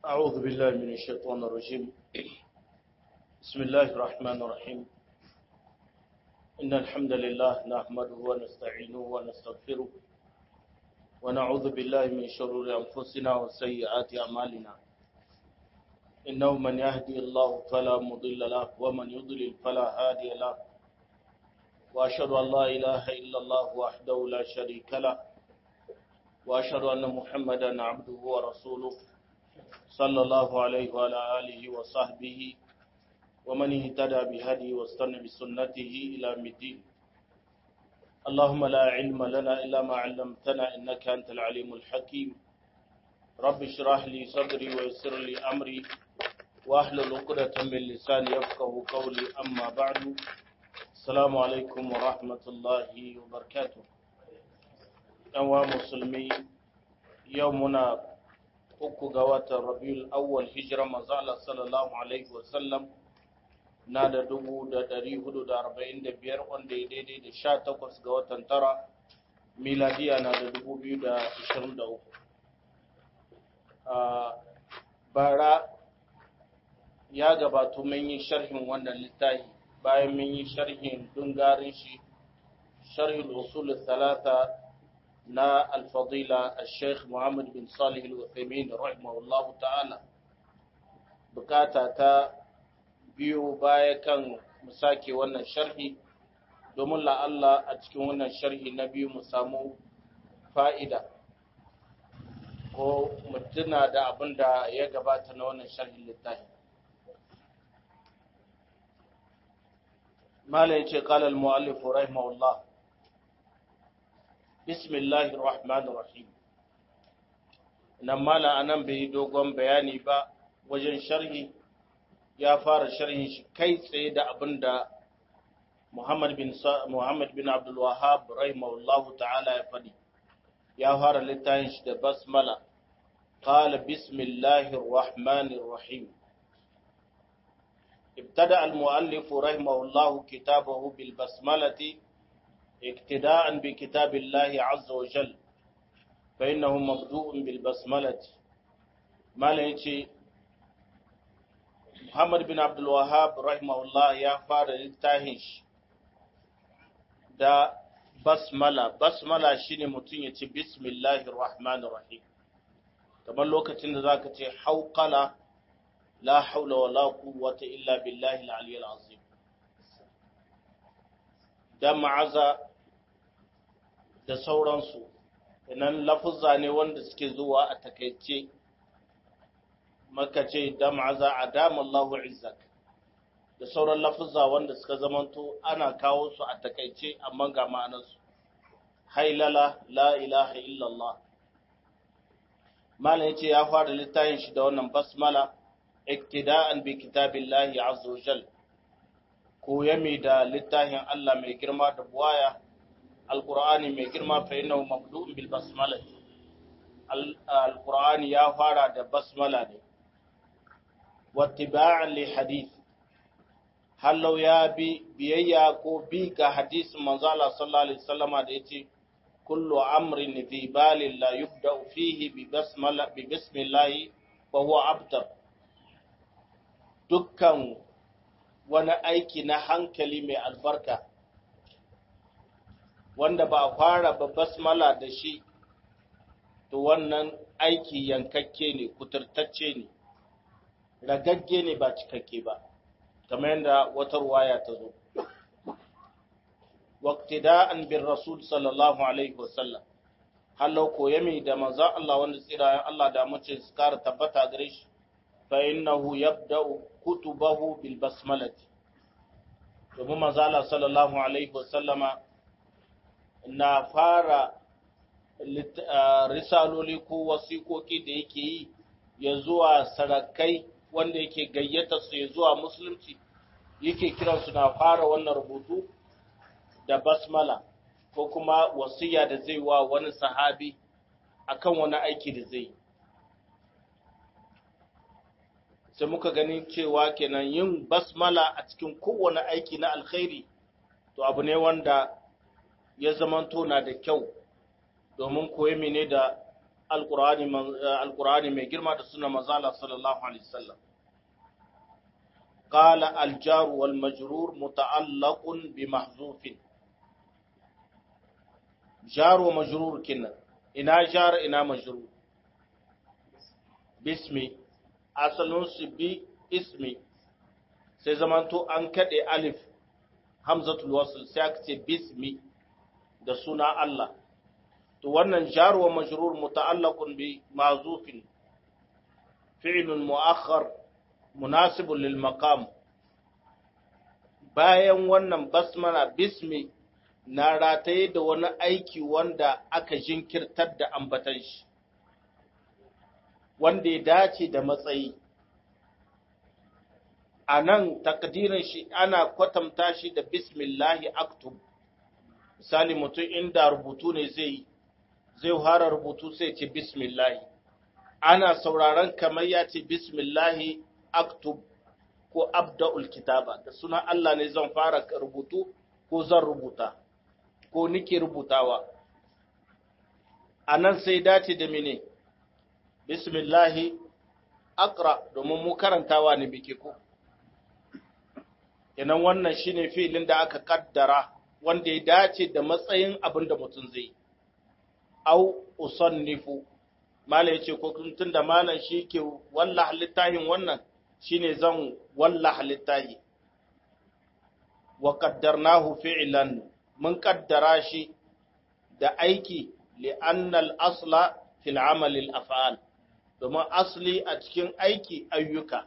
أعوذ بالله من الشيطان الرجيم بسم الله الرحمن الرحيم إن الحمد لله نحمده ونستعينه ونستغفره ونعوذ بالله من شرور أنفسنا وسيئات أعمالنا إنه من يهدي الله فلا مضل له ومن يضلل فلا هادي له وأشهد أن لا إله إلا الله وحده لا شريك له وأشهد أن محمدا عبده ورسوله صلى الله عليه وعلى آله وصحبه ومن اهتدى بهدي واستنى بسنته إلى الدين اللهم لا علم لنا إلا ما علمتنا إنك أنت العليم الحكيم رب اشرح لي صدري ويسر لي أمري واحلل عقدة من لساني يفقه قولي أما بعد السلام عليكم ورحمة الله وبركاته أنواع مسلمي يومنا uku ga watan rabiul awwal hijira manzala sallallahu alaihi wasallam na da dubu da dari hudu da arba'in da biyar wanda ya daidai da sha takwas ga watan tara miladiya na da dubu biyu da ashirin da uku bara ya gabatu mun yi sharhin wannan littafi bayan mun yi sharhin dungarin shi sharhin usul talata na alfadila al-sheikh Muhammad bin Salih al-Uthaymin rahimahullah ta'ala bukata ta biyu baya kan mu sake wannan sharhi domin la'alla a cikin wannan sharhi na biyu mu samu fa'ida ko mutuna da abin da ya gabata na wannan sharhin littafi mala ya ce ƙalar mu'allifu rahimahullah bismillahir rahmanir rahim nan mala anan bai dogon bayani ba wajen sharhi ya fara sharhin shi kai tsaye da abinda Muhammad bin Muhammad bin Abdul Wahhab rahimahullah ta'ala ya fadi ya fara littafin shi da basmala qala bismillahir rahmanir rahim ابتدأ المؤلف رحمه الله كتابه بالبسملة اقتداء بكتاب الله عز وجل فإنه مبدوء بالبسملة ما ليتي محمد بن عبد الوهاب رحمه الله يا فار التاهش دا basmala basmala shine mutum ya ce bismillahir rahmanir rahim kamar lokacin da zaka ce hauqala la haula wala quwwata illa billahi al-aliyyil azim da ma'aza da sauransu nan lafuzza ne wanda suke zuwa a takaice maka ce da ma'aza a damallahu izzak da sauran lafuzza wanda suka zamanto ana kawo su a takaice amma ga ma'anarsu hailala la ilaha illallah malam yace ya fara littafin shi da wannan basmala iktida'an bi kitabillahi azza wajal koyami da littafin Allah mai girma da buwaya alqur'ani mai girma fa innahu mabdu'un bil basmala alqur'ani ya fara da basmala ne wattiba'an li hadith hallau ya bi biyayya ko bi ga hadisin manzo Allah sallallahu alaihi wasallama da yace kullu amrin fi balin la yubda fihi bi basmala bi bismillah fa huwa abtar dukkan wani aiki na hankali mai albarka wanda ba a fara ba basmala da shi to wannan aiki yankakke ne kuturtacce ne ragagge ne ba cikakke ba kamar yadda wata ruwaya ta zo waqtida'an bin rasul sallallahu alaihi wasallam hallau koyami da manzo Allah wanda tsirayen Allah da mace su kara tabbata gare shi fa innahu yabda'u kutubahu bil basmalati domin manzo Allah sallallahu alaihi wasallama na fara risaloli ko wasiƙoƙi da yake yi ya zuwa sarakai wanda yake gayyata su ya zuwa musulunci yake kiransu na fara wannan rubutu da basmala ko kuma wasiya da zai wa wani sahabi akan wani aiki da zai sai muka gani cewa kenan yin basmala a cikin kowane aiki na alkhairi to abu ne wanda ya zamanto na da kyau domin koyi ne da alkur'ani mai girma da suna mazala sallallahu alaihi wasallam قال الجار والمجرور متعلق بمحذوف جار ومجرور كنا إنا جار إنا مجرور باسمي أصلون سبي اسمي سيزمانتو أنكد ألف همزة الوصل سيكتي باسمي da suna Allah to wannan jar wa majrur muta'allaqun bi ma'zufin fi'lun mu'akhkhar munasibun lil maqam bayan wannan basmala bismi na rataye da wani aiki wanda aka jinkirtar da ambatan shi wanda ya dace da matsayi a nan takdirin shi ana kwatanta shi da bismillahi aktub misali mutum inda rubutu ne zai zai fara rubutu sai ce bismillahi ana sauraron kamar ya ce bismillahi aktub ko abda'ul kitaba da sunan Allah ne zan fara rubutu ko zan rubuta ko nike rubutawa a nan sai dace da mene bismillahi akra domin mu karantawa ne bike ko kenan wannan shine filin da aka kaddara wanda ya dace da matsayin abin da mutum zai au usannifu malam yace ko tun da malam shi ke wallah littafin wannan shine zan wallah littafi wa qaddarnahu fi'lan mun kaddara shi da aiki li'anna al-asla fil amal al-af'al domin asli a cikin aiki ayyuka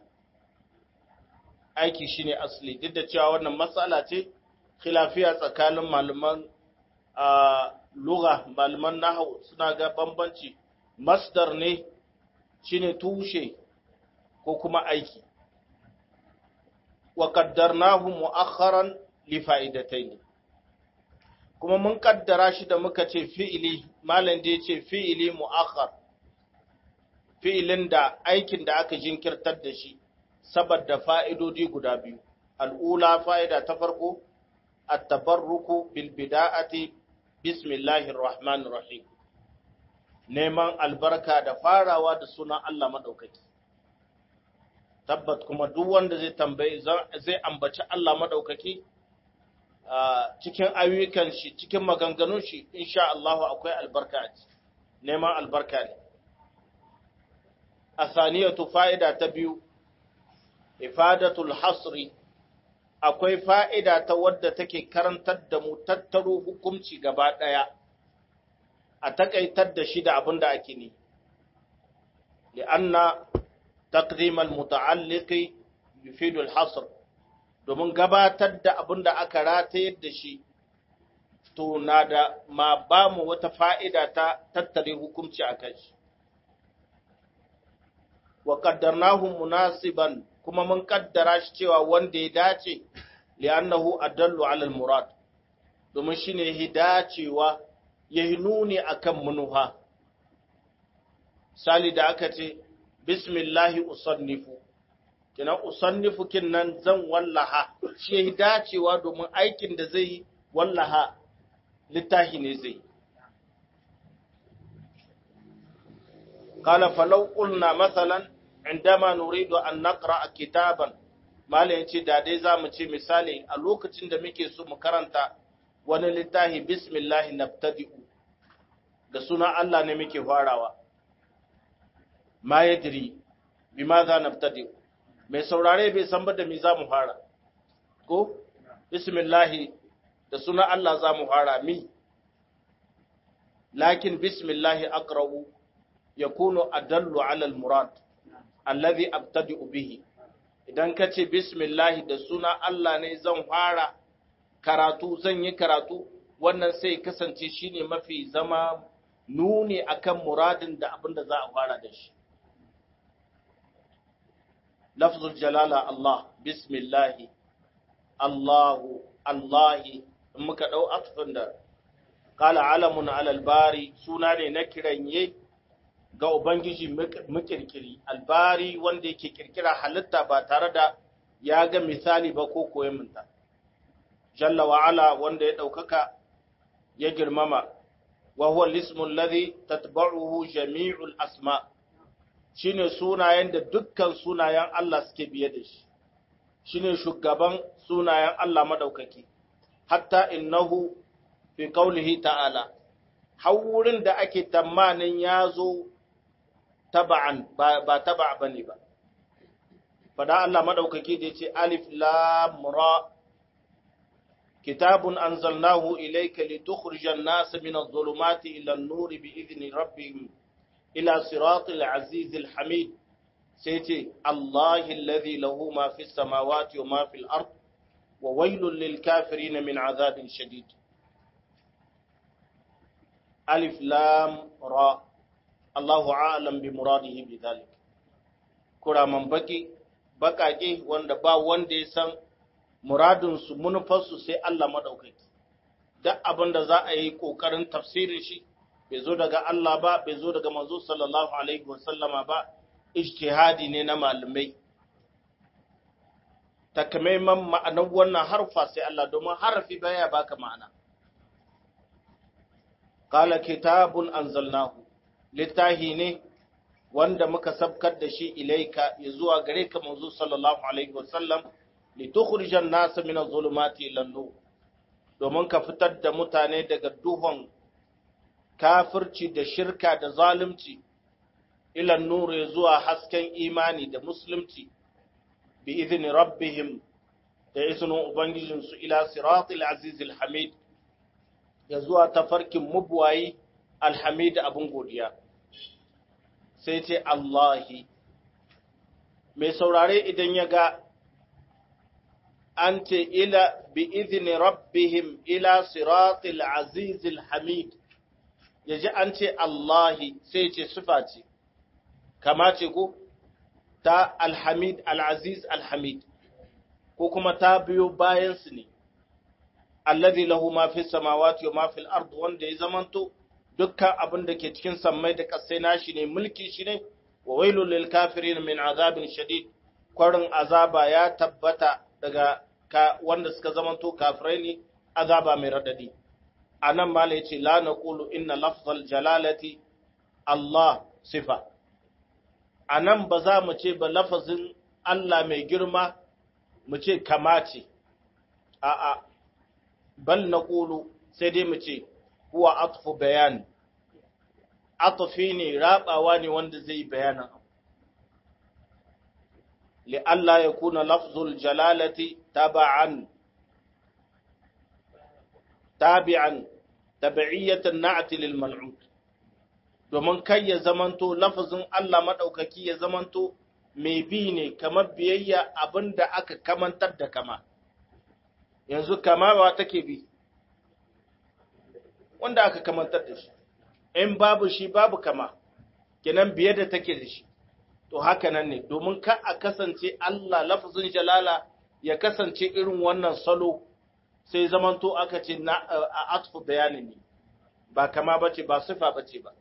aiki shine asli duk da cewa wannan matsala ce khilafiya tsakanin malaman lugha malaman nahwu suna ga bambanci masdar ne shine tushe ko kuma aiki wa qaddarnahu mu'akhkharan li fa'idatayn kuma mun kaddara shi da muka ce fi'ili malam da yace fi'ili mu'akhkhar fi'ilin da aikin da aka jinkirtar da shi saboda fa'idodi guda biyu al'ula fa'ida ta farko at-tabarruku bil bida'ati bismillahir rahmanir rahim neman albarka da farawa da sunan Allah madaukaki tabbat kuma duk wanda zai tambaye zai ambaci Allah madaukaki cikin ayyukan shi cikin maganganun shi insha Allah akwai albarka a ciki neman albarka ne asaniyatu fa'ida ta biyu ifadatul hasri akwai fa'ida ta wadda take karantar da mu tattaro hukunci gaba ɗaya a takaitar da shi da abin da ake ne li'anna taqdimal muta'alliqi yufidul hasr domin gabatar da abin da aka ratayar da shi to na da ma ba mu wata fa'ida ta tattare hukunci a kai shi wa qaddarnahu munasiban kuma mun kaddara shi cewa wanda ya dace li'annahu adallu 'ala al-murad domin shine ya dacewa ya nuni akan munuha sali da aka ce bismillahi usannifu kina usannifu kinnan zan wallaha shi ya dacewa domin aikin da zai wallaha littahi ne zai قال فلو قلنا مثلا عندما نريد أن نقرأ كتابا malai ya ce da dai za mu ce misali a lokacin da muke so mu karanta wani littafi bismillahi nabtadi'u da suna Allah ne muke farawa ma yadri bi ma za nabtadi'u mai saurare bai san ba da me za mu fara ko bismillahi da suna Allah za mu fara mi lakin bismillahi aqra'u yakunu adallu ala al-murad alladhi abtadi'u bihi idan ka ce bismillahi da suna Allah ne zan fara karatu zan yi karatu wannan sai kasance shine mafi zama nuni akan muradin da abin da za a fara da shi lafzul jalala Allah bismillahi Allahu Allahi in muka dau atfin da qala alamun alal bari suna ne na kiranye ga Ubangiji makirkiri, albari wanda yake kirkira halitta ba tare da ya ga misali ba ko koyaminta. Jalla wa'ala wanda ya ɗaukaka ya girmama, wa huwa al-ismu alladhi tatba'uhu jami'ul asma shine sunayen da dukkan sunayen Allah suke biye da shi shine shugaban sunayen Allah madaukaki hatta innahu fi qawlihi ta'ala har wurin da ake tamanin ya zo taba'an ba taba bane ba fada Allah madaukaki da yace alif lam ra kitabun anzalnahu ilayka litukhrijan nas min adh-dhulumati ila an-nur bi'izni rabbihim ila siratil azizil hamid sai ce Allahi alladhi lahu ma fis samawati wa ma fil ard wa wailul lil kafirin min azabin shadid alif lam ra Allahu a'lam bi muradihi bi dhalik kuraman baki bakake wanda ba wanda ya san muradin su munufar su sai Allah madaukaki duk abin da za a yi kokarin tafsirin shi bai zo daga Allah ba bai zo daga manzo sallallahu alaihi wasallama ba ijtihadi ne na malamai takamaiman ma'anar wannan harfa sai Allah domin harafi baya baka ma'ana qala kitabun anzalnahu littahi ne wanda muka sabkar da shi ilaika ya zuwa gare ka manzo sallallahu alaihi wasallam litukhrijan nas min adh-dhulumati ila nur domin ka fitar da mutane daga duhun kafirci da shirka da zalunci ila nur ya zuwa hasken imani da musulunci bi idni rabbihim da izinin ubangijinsu ila siratil azizil hamid ya zuwa tafarkin mubwayi alhamid abin godiya sai ce Allahi mai saurare idan ya ga an ce ila bi izini rabbihim ila siratil azizil hamid ya ji an ce Allahi sai ce sufa ce kama ce ko ta alhamid al'aziz alhamid ko kuma ta biyo bayansu ne alladhi lahu ma fi samawati wa ma fil ard wanda ya zamanto dukkan abin da ke cikin sammai da kasai nashi ne mulki shi ne wa wailul lil kafirin min azabin shadid kwarin azaba ya tabbata daga ka wanda suka zamanto kafirai ne azaba mai radadi anan mala yace la naqulu inna lafzal jalalati Allah sifa anan ba za mu ce ba lafazin Allah mai girma mu ce kamace a'a bal naqulu sai dai mu ce huwa atfu bayan atfi ne rabawa ne wanda zai bayanan li Allah ya kuna lafzul jalalati taba'an tabi'an tabi'iyatan na'ti lil mal'ud domin kai ya zamanto lafazin Allah madaukaki ya zamanto mai bi ne kamar biyayya abinda aka kamantar da kama yanzu kama ba take bi wanda aka kamantar da shi in babu shi babu kama kenan biye da take da shi to haka nan ne domin ka a kasance Allah lafazin jalala ya kasance irin wannan salo sai zamanto aka ce na a atfu bayanin ne ba kama bace ba sifa bace ba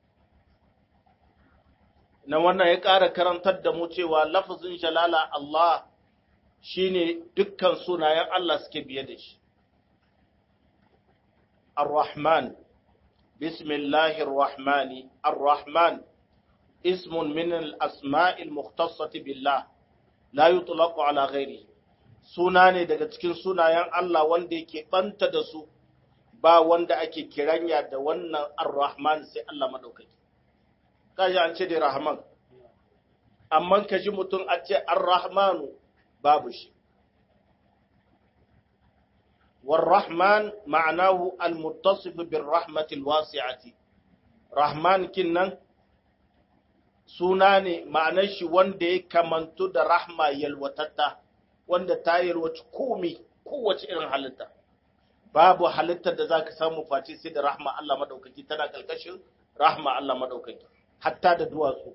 na wannan ya ƙara karantar da mu cewa lafazin jalala Allah shine dukkan sunayen Allah suke biye da shi الرحمن بسم الله الرحمن الرحمن اسم من الأسماء المختصة بالله لا يطلق على غيره suna ne daga cikin sunayen Allah wanda yake banta da su ba wanda ake kiranya da wannan ar-Rahman sai Allah madaukaki kaji an ce da Rahman amma kaji mutum a ce ar-Rahmanu babu shi والرحمن معناه المتصف بالرحمة الواسعة رحمن كنن sunane ma'anar shi wanda ya kamantu da rahma yalwatatta wanda ta yalwaci komi kowace irin halitta babu halittar da za ka samu face sai da rahma Allah madaukaki tana kalkashin rahma Allah madaukaki hatta da duwatsu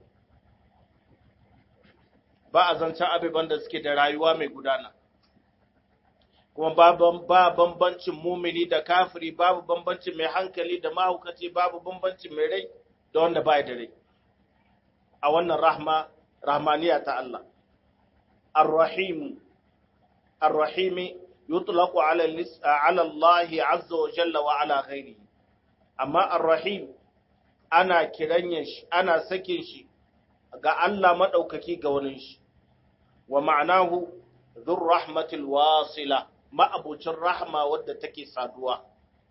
ba a zancen abubuwan da suke da rayuwa mai gudana kuma ba bambancin mumini da kafiri babu bambancin mai hankali da mahaukaci babu bambancin mai rai da wanda ba da rai a wannan rahma rahmaniya ta Allah ar-rahim ar-rahim yutlaqu ala ala Allah azza wa jalla wa ala ghairihi amma ar-rahim ana kiranyen shi ana sakin shi ga Allah madaukaki ga wani shi wa ma'anahu dhur rahmatil wasila ma'abucin rahma wadda take saduwa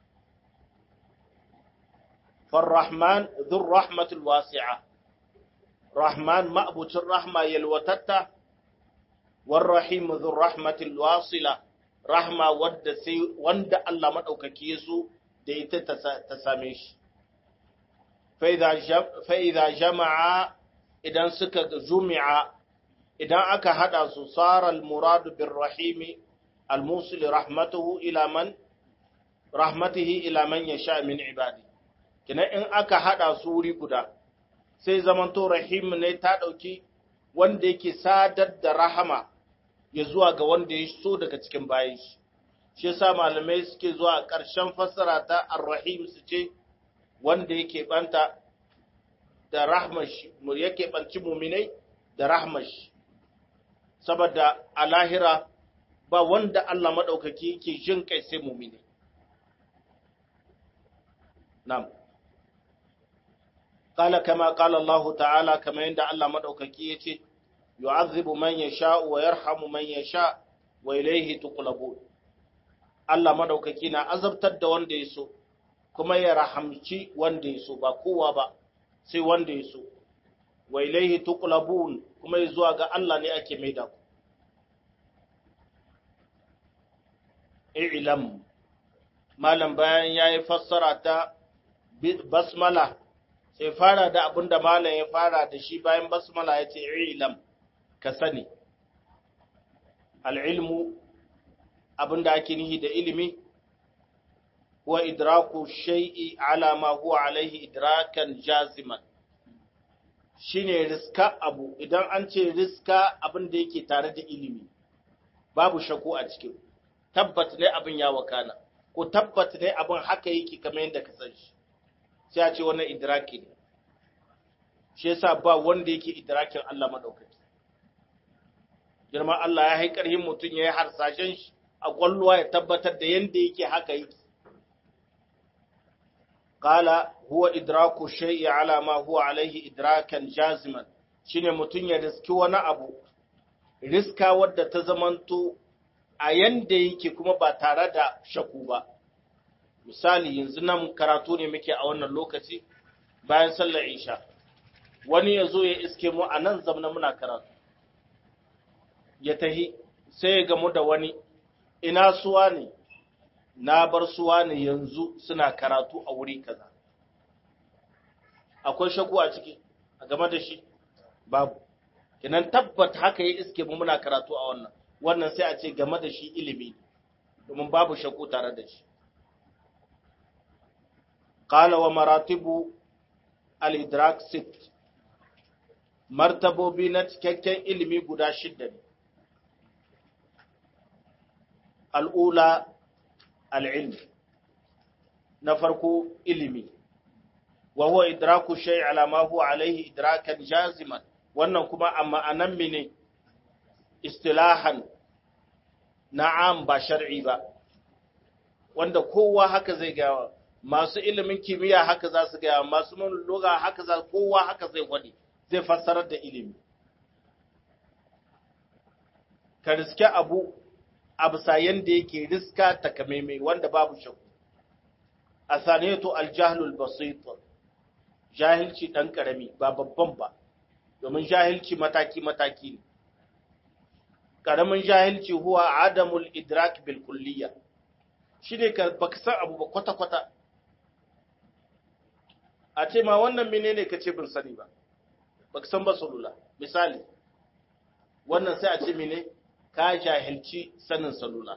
فالرحمن ذو الرحمة الواسعة رحمن مأبوت الرحمة يلوتتا والرحيم ذو الرحمة الواصلة رحمة ود سي وند الله مدوك كيسو ديت تساميش فإذا جم فإذا جمع إذا سك جمع إذا أك هذا صار المراد بالرحيم الموصل رحمته إلى من رحمته إلى من يشاء من عباده kina in aka haɗa su wuri guda sai zamanto rahim ne ta ɗauki wanda yake sadar da rahama ya zuwa ga wanda ya so daga cikin bayan shi shi yasa malamai suke zuwa ƙarshen fassara ta ar-rahim su ce wanda yake banta da rahmar shi yake banci muminai da rahmar shi saboda a lahira ba wanda Allah madaukaki yake jin kai sai muminai na'am قال كما قال الله تعالى كما عند الله مدوكaki yace yu'adhibu man yasha wa yarhamu man yasha wa ilayhi tuqlabun Allah madaukaki na azabtar da wanda yaso kuma ya rahamci wanda yaso ba kowa ba sai wanda yaso wa ilayhi tuqlabun kuma zuwa ga Allah ne ake maida ku i'lam malam bayan yayi fassara ta basmala sai fara da abin da malam ya fara da shi bayan basmala ya ce ilam ka sani al'ilmu abin da ake nihi da ilimi huwa idraku shay'i ala ma huwa alaihi idrakan jaziman shine riska abu idan an ce riska abin da yake tare da ilimi babu shakku a cikin tabbat ne abin ya wakana ko tabbat ne abin haka yake kamar yadda ka san shi sai a ce wannan idraki ne shi yasa ba wanda yake idrakin Allah madaukaki girman Allah ya haikar yin mutum ya yi harsashen shi a kwallowa ya tabbatar da yanda yake haka yake qala huwa idraku shay'i ala ma huwa alaihi idrakan jaziman shine mutum ya riski wani abu riska wadda ta zamanto a yanda yake kuma ba tare da shaku ba misali yanzu nan karatu ne muke a wannan lokaci bayan sallar isha wani ya zo ya iske mu a nan zamna muna karatu ya tahi sai ya gamu da wani ina suwa ne na bar suwa ne yanzu suna karatu a wuri kaza akwai shaku a ciki a game da shi babu kinan tabbat haka ya iske mu muna karatu a wannan wannan sai a ce game da shi ilimi domin babu shaku tare da shi قال ومراتب الإدراك ست martabobi na cikakken ilimi guda shidda ne al'ula al'ilm na farko ilimi wa huwa idraku shay ala ma huwa alaihi idrakan jaziman wannan kuma amma anan mene istilahan na'am ba shar'i ba wanda kowa haka zai gawa masu ilimin kimiyya haka za su gaya masu mun lugha haka za kowa haka zai gwade zai fassarar da ilimi ka riske abu abu sayan da yake riska takamaimai wanda babu shakku a saniyatu aljahlul basit jahilci dan karami ba babban ba domin jahilci mataki mataki ne karamin jahilci huwa adamul idrak bil kulliyya shine ka baka san abu ba kwata kwata a ce ma wannan menene kace bin sani ba baka san ba salula misali wannan sai a ce mene ka jahilci sanin salula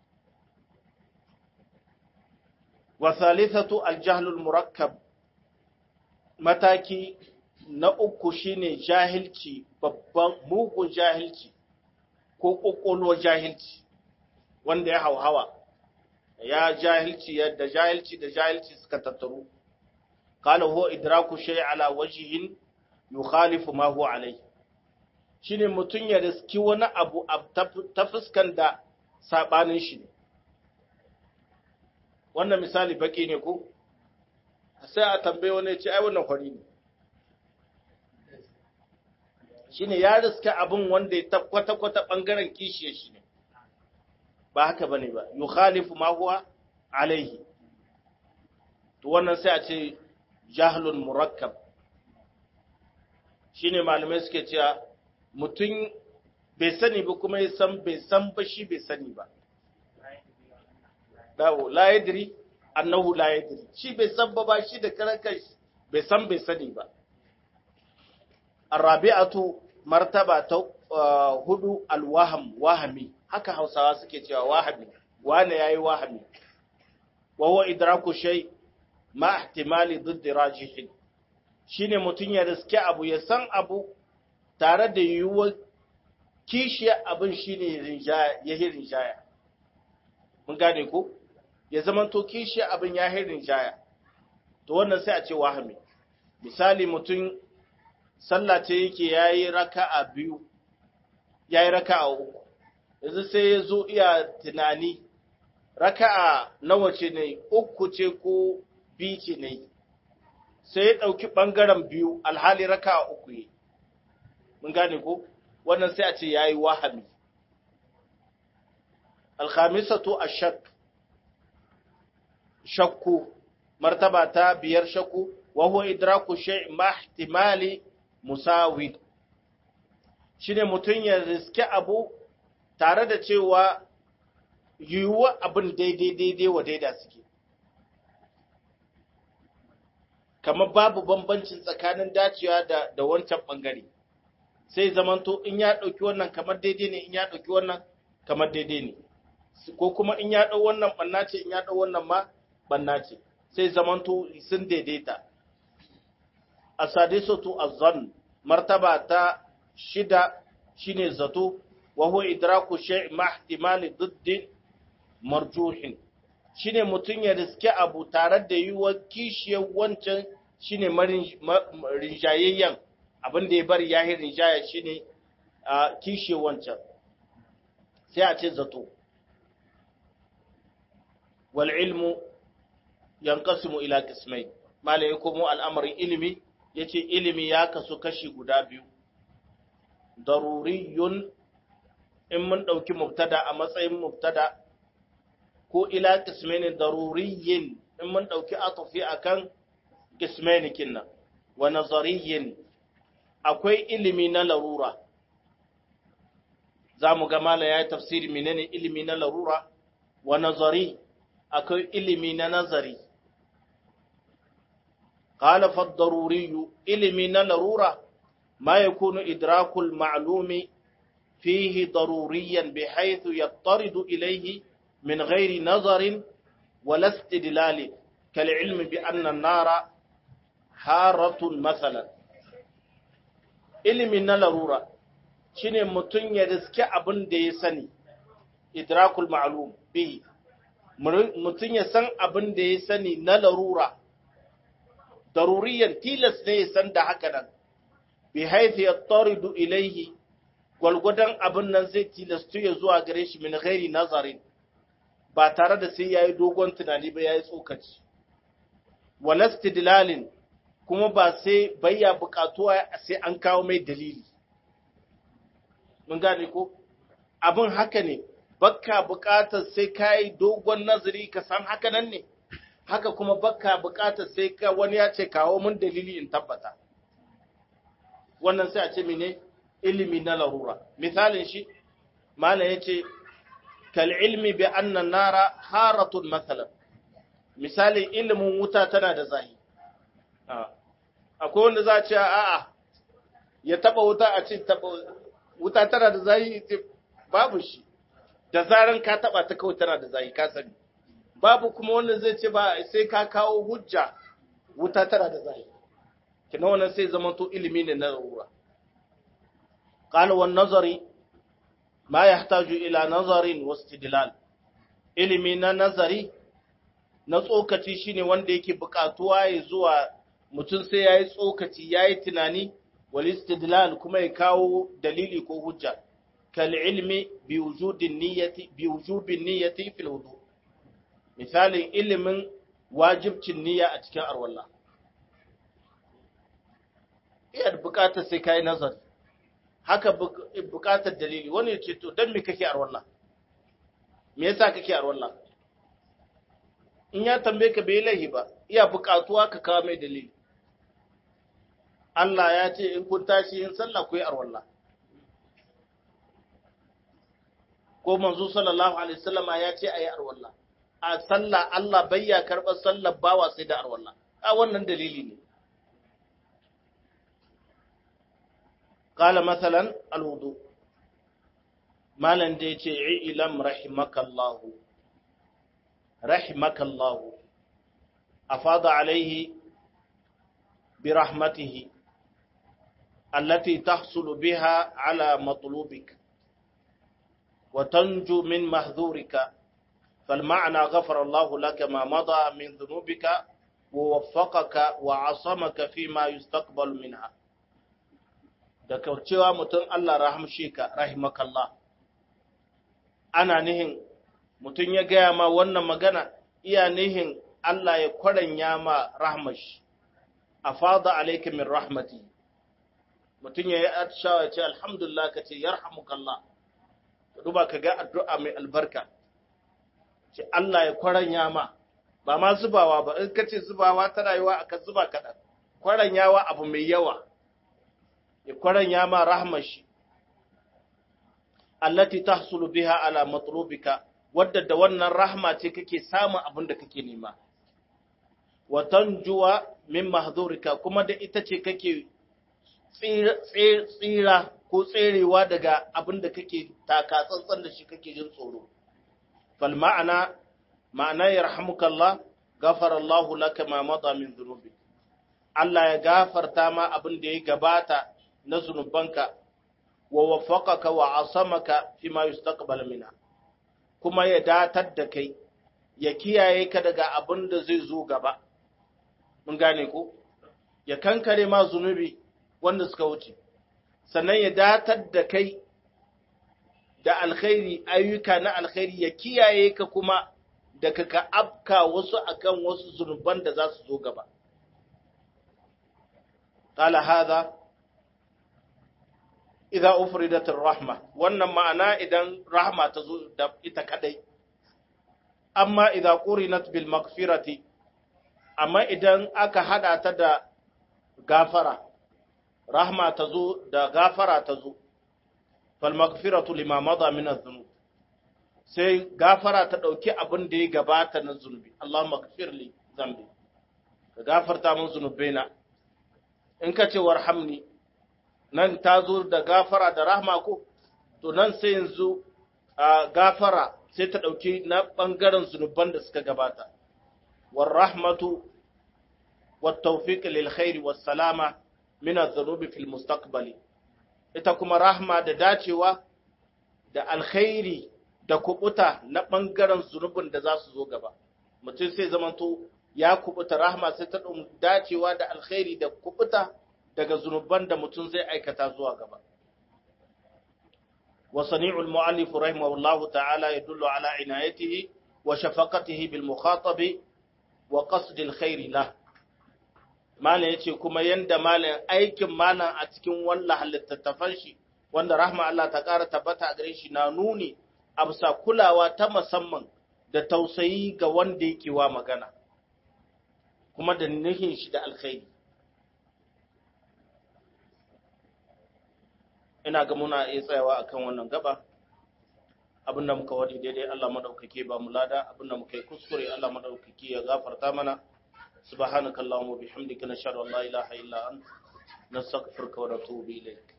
wa thalithatu aljahlul murakkab mataki na uku shine jahilci babban mugun jahilci ko kokolo jahilci wanda ya hauhawa ya jahilci yadda jahilci da jahilci suka tattaru qala huwa idraku shay ala wajhin yukhalifu ma huwa alayhi shine mutun ya riski wani abu ta fuskan da sabanin shi ne wannan misali baki ne ko sai a tambaye wani ya ce ai wannan fari ne shine ya riska abin wanda ya kwata kwata bangaren kishiyar shi ne ba haka bane ba yukhalifu ma huwa alaihi to wannan sai a ce jahlun murakkab shine malamai suke cewa mutum bai sani ba kuma ya san bai san ba shi bai sani ba dawo la yadri annahu la yadri shi bai san ba ba shi da karankan bai san bai sani ba arabi'atu martaba ta hudu alwaham wahami haka hausawa suke cewa wahami wane yayi wahami wa huwa idraku shay ma ihtimali ضد rajihin shine mutun ya riske abu ya san abu tare da yiwuwar kishiya abin shine rinjaya ya rinjaya mun gane ko ya zamanto kishiya abin ya rinjaya to wannan sai a ce wahami misali mutum sallah ce yake yayi raka'a biyu yayi raka'a uku yanzu sai ya zo iya tunani raka'a nawa ce ne uku ce ko biyu ce ne sai ya ɗauki ɓangaren biyu alhali raka'a uku yi mun gane ko wannan sai a ce yayi wahami alkhamisatu ashak shakku martaba ta biyar shakku wa huwa idraku shay ma ihtimali musawi shine mutun ya riske abu tare da cewa yiwuwa abin daidai daidai wa daida suke kamar babu bambancin tsakanin dacewa da da wancan bangare sai zamanto in ya dauki wannan kamar daidai ne in ya dauki wannan kamar daidai ne ko kuma in ya dau wannan banna ce in ya dau wannan ma banna ce sai zamanto sun daidaita asadisatu azzan martaba ta shida shine zato wa huwa idraku shay' ma ihtimali didd marjuhin shine mutun ya riske abu tare da yiwuwar kishiyar wancan shine rinjayayyen abin da ya bari ya rinjaya shine kishiyar wancan sai a ce zato wal ilmu yanqasimu ila qismayn malai komo al'amarin ilimi yace ilimi ya kasu kashi guda biyu daruriyun in mun dauki mubtada a matsayin mubtada ko ila qismayn daruriyin in mun dauki atafi akan qismayn kinna wa nazariyin akwai ilimi na larura zamu ga malai ya tafsiri menene ilimi na larura wa nazari akwai ilimi na nazari قال فالضروري علمي لرورة ما يكون إدراك المعلوم فيه ضروريا بحيث يضطرد إليه من غير نظر ولا استدلال كالعلم بأن النار حارة مثلا علمي لرورة shine mutum ya riske abin da ya sani idrakul ma'lum bihi mutum ya san abin da ya sani na larura daruriyan tilas ne ya san da haka nan bi haifi ya taridu ilaihi gwalgwadon abin nan zai tilastu ya zuwa gare shi min ghairi nazarin ba tare da sai yayi dogon tunani ba yayi tsokaci walastidlalin kuma ba sai bayya bukatuwa sai an kawo mai dalili mun gane ko abin haka ne bakka bukatar sai kai dogon nazari ka san haka nan ne haka kuma bakka bukatar sai ka wani ya ce kawo mun dalili in tabbata wannan sai a ce mene ilimi na larura misalin shi mana yace kal ilmi bi anna nara haratun masalan misalin ilimin wuta tana da zahi akwai wanda za a ce a'a ya taba wuta a ce taba wuta tana da zahi babu shi da zaran ka taba ta kawai tana da zahi ka sani babu kuma wanda zai ce ba sai ka kawo hujja wuta tana da zahiri kina wannan sai zama to ilimi ne na rura qala wan nazari ma yahtaju ila nazarin wastidlal ilimi na nazari na tsokaci shine wanda yake buƙatuwa ya zuwa mutum sai yayi tsokaci yayi tunani wal istidlal kuma ya kawo dalili ko hujja kal ilmi bi wujudin niyyati bi wujubin niyyati fil wudu' misalin ilimin wajibcin niyya a cikin arwalla iya bukatar sai kai nazari haka bukatar dalili wani ya ce to dan me kake arwalla me yasa kake arwalla in ya tambaye ka bai laihi ba iya bukatuwa ka kawo mai dalili Allah ya ce in kun tashi yin sallah ku yi arwalla ko manzo sallallahu alaihi wasallama ya ce ayi arwalla a sallah Allah bayya karɓar sallar bawa sai da arwalla a wannan dalili ne qala masalan alwudu malan da yace ilam rahimakallahu rahimakallahu afada alaihi برحمته التي تحصل بها على مطلوبك وتنجو من محذورك فالمعنى غفر الله لك ما مضى من ذنوبك ووفقك وعصمك فيما يستقبل منها da cewa mutum Allah rahamshe ka rahimakallah ana nihin mutum ya gaya ma wannan magana iya nihin Allah ya kwaranya ma rahmashi afada alayka min rahmati mutum ya yi atishawa ya ce alhamdulillah ka ce yarhamukallah duba ka ga addu'a mai albarka ce Allah ya kwaranya ma ba ma zubawa ba in ka ce zubawa ta rayuwa aka zuba kaɗan kwaranyawa abu mai yawa ya kwaranya ma rahmashi allati tahsulu biha ala matlubika wadda da wannan rahma ce kake samun abin da kake nema wa tanjuwa min mahdhurika kuma da ita ce kake tsira ko tserewa daga abin da kake taka tsantsan da shi kake jin tsoro fal ma'ana ma'ana yarhamukallah ghafara Allahu laka ma mada min dhunubi Allah ya gafarta ma abin da ya gabata na zunubanka wa waffaqaka wa asamaka fi ma yustaqbal minha kuma ya datar da kai ya kiyaye ka daga abin da zai zo gaba mun gane ko ya kankare ma zunubi wanda suka wuce sannan ya datar da kai da alkhairi ayyuka na alkhairi ya kiyaye ka kuma daga ka afka wasu akan wasu zunuban da za su zo gaba qala hadha idza ufridat rahma wannan ma'ana idan rahma ta zo da ita kadai amma idza qurinat bil maghfirati amma idan aka hada ta da gafara rahma ta zo da gafara ta zo fal maghfiratu lima mada min adh-dhunub sai gafara ta dauki abin da ya gabata na zunubi Allahumma ighfir li dhanbi ka gafarta min zunubaina in ka ce warhamni nan ta zo da gafara da rahma ko to nan sai yanzu a gafara sai ta dauki na bangaren zunuban da suka gabata war rahmatu wat tawfiq lil khair was salama min adh-dhunub fil mustaqbali ita kuma rahma da dacewa da alkhairi da kubuta na ɓangaren zunubin da za su zo gaba mutum sai zamanto ya kubuta rahma sai ta dacewa da alkhairi da kubuta daga zunuban da mutum zai aikata zuwa gaba wa sani'ul mu'allif rahimahullahu ta'ala yadullu ala inayatihi wa shafaqatihi bil mukhatabi wa qasd al khair lah malam yace kuma yanda malam aikin malam a cikin wannan halittattafan shi wanda rahma Allah ta ƙara tabbata a gare shi na nuni a bisa kulawa ta musamman da tausayi ga wanda yake wa magana kuma da nihin shi da alkhairi ina ga muna iya tsayawa akan wannan gaba abinda muka wadi daidai Allah madaukake ba mu lada abinda muka yi kuskure Allah madaukake ya gafarta mana subhanakallahumma bihamdika nashhadu an la ilaha illa anta nastaghfiruka wa natubu ilayk